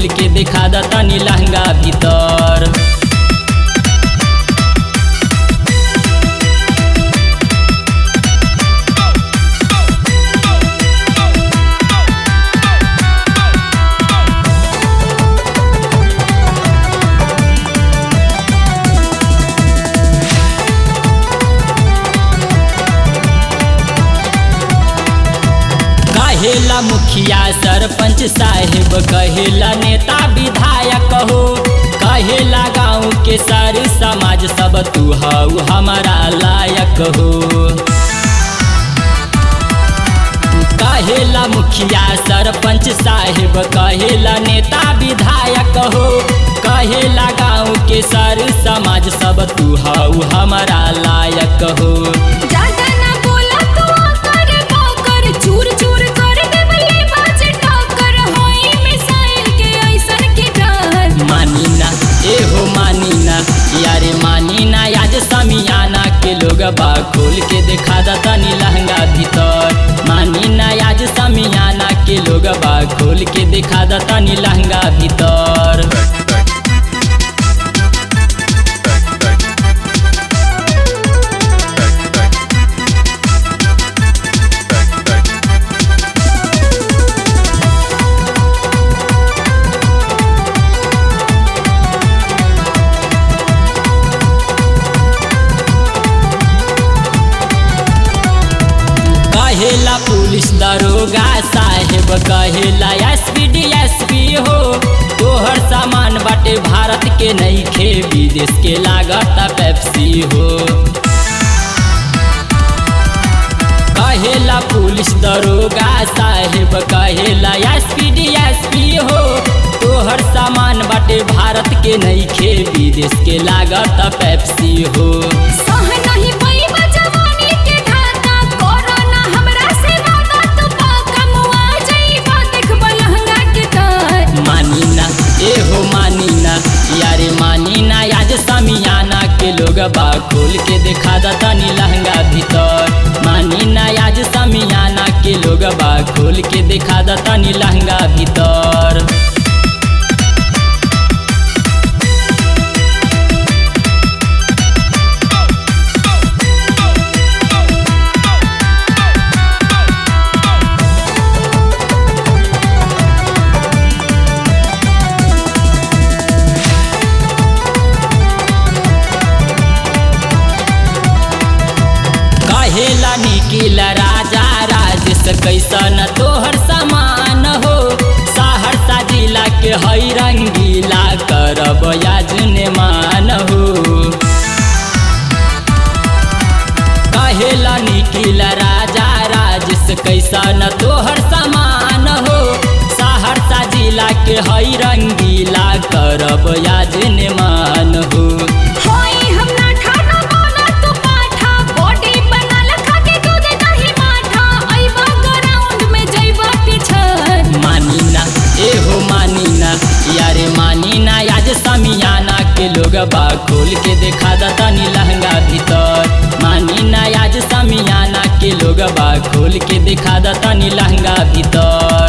खोल के दिखा द तनी लहंगा भीतर कहेला मुखिया सरपंच साहेब कहेला नेता विधायक हो कहेला गाँव के सारे समाज सब तू हऊ हमारा लायक हो कहेला मुखिया सरपंच साहेब कहेला नेता विधायक हो कहेला गाँव के सारे समाज सब तू हऊ हमारा लायक हो ज्यादा ना बोला तू आकर बाकर चूर चूर कर देवले बाजे टाकर होई मिसाइल के ऐसन के डर मानी ना ए हो मानी ना यारे मानी ना आज समियाना के लोग बा खोल के दिखा दा तनी लहंगा भीतर मानी ना आज समियाना के लोग बा खोल के दिखा दा तनी लहंगा भीतर कहेला पुलिस दरोगा साहेब कहेला एसपी डीएसपी हो तोहर सामान बाटे भारत के नहीं खे विदेश के लागत पेप्सी हो कहेला पुलिस दरोगा साहेब कहेला एसपी डीएसपी हो तोहर सामान बाटे भारत के नहीं खे विदेश के लागत पेप्सी हो सह नहीं पैबा जवानी के घाटा कोरोना हमरा से वादा तू पाका मुआ जाइबा देखबा लहंगा के डर मानी ना ए हो मानी ना यारे मानी ना आज समियाना के लोग बा खोल के दिखा दा तनी लहंगा भीतर मानी ना आज समियाना के लोग बा खोल के दिखा दा तनी लहंगा भीतर कहेला निकिल राजा राजेश कैसन तोहर समान हो सहरसा जिला के हई रंगीला करब याजने मान हो कहेला निकिल राजा राजेश कैसन तोहर समान हो सहरसा जिला के हई रंगीला करब याजने मान हो होई हम ना ठाना बोला तू पाठा बॉडी बनल खा के दूध दही माठा आइबा ग्राउंड में जाइबा पिछड़ मानी ना ए हो मानी ना यारे मानी ना आज समियाना के लोग बा खोल के दिखा दा तनी लहंगा भीतर मानी ना आज समियाना के लोग बा खोल के दिखा दा तनी लहंगा भीतर